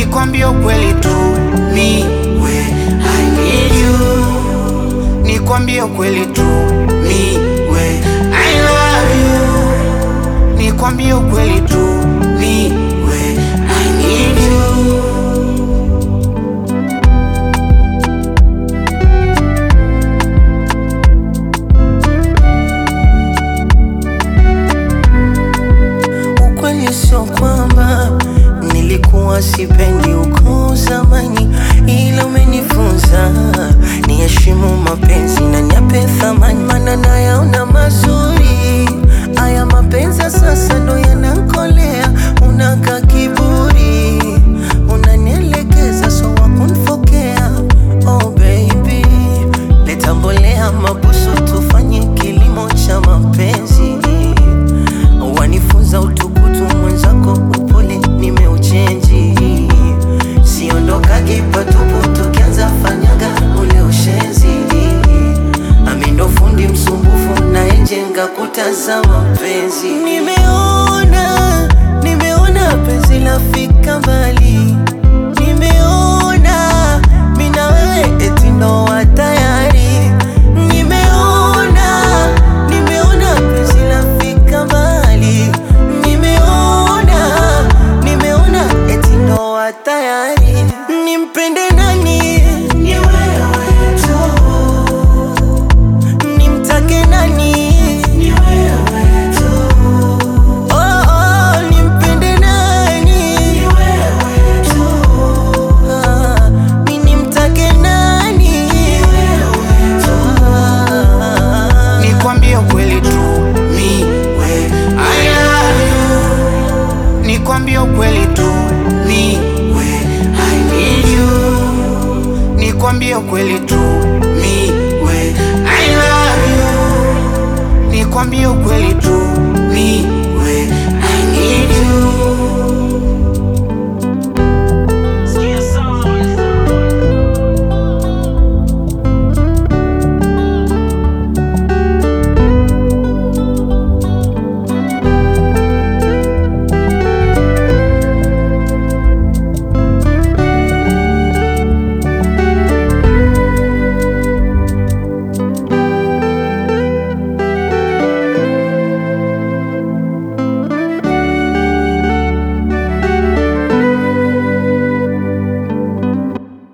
nikwambie ukweli tu mi we I need you nikwambie ukweli tu mi we I love you nikwambie ukweli tu mi we I need you Ukweli sio kwamba nilikuwa sipendi uko zamani, ila umenifunza niheshimu mapenzi na niape thamani, maana nayaona mazuri haya mapenzi ya sasa ndo yanankolea. Unaka kiburi, unanielekeza so wakunfokea. Oh baby, leta mbolea mabusu, tufanye kilimo cha mapenzi wanifunza utukutu mwenzako, upole nimeuchenji, siondokagi patupu, tukianza fanyaga ule ushenzi. Ami ndo fundi msumbufu, nayejenga kuta za mapenzi. Nimeona, nimeona penzi lafika mbali, nimeona mi na wewe eti ndoa tayari, nimeona, nimeona penzi lafika mbali, nimeona, nimeona eti ndoa tayari. Nimpende nani? Ni wewe tu. Nimtake nani? Ni wewe tu. Oh, oh, nimpende nani? Ni wewe tu. Ah, mi nimtake nani? Ni wewe tu. Ah. nikwambie ukweli tu mi we I love you nikwambie ukweli tu mi we I need you nikwambie ukweli tu mi we I love you nikwambie ukweli tu mi